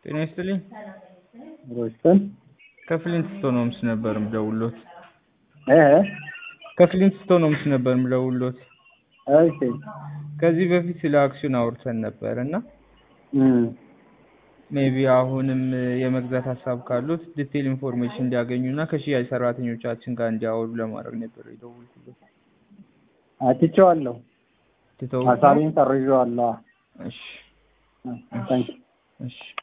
ጤና ይስጥልኝ። ሮስተን ከፍሊንት ስቶኖምስ ነበር ምደውሎት። እ ከፍሊንት ስቶኖምስ ነበር ምደውሎት። እሺ ከዚህ በፊት ስለ አክሲዮን አውርተን ነበር እና እም ሜቢ አሁንም የመግዛት ሀሳብ ካሉት ዲቴል ኢንፎርሜሽን እንዲያገኙ እና ከሽያጭ ሰራተኞቻችን ጋር እንዲያወሩ ለማድረግ ነበር የደወልኩለት። አትቼዋለሁ። ትተው ሀሳቤን ሰርዤዋለሁ። እሺ ታንክ እሺ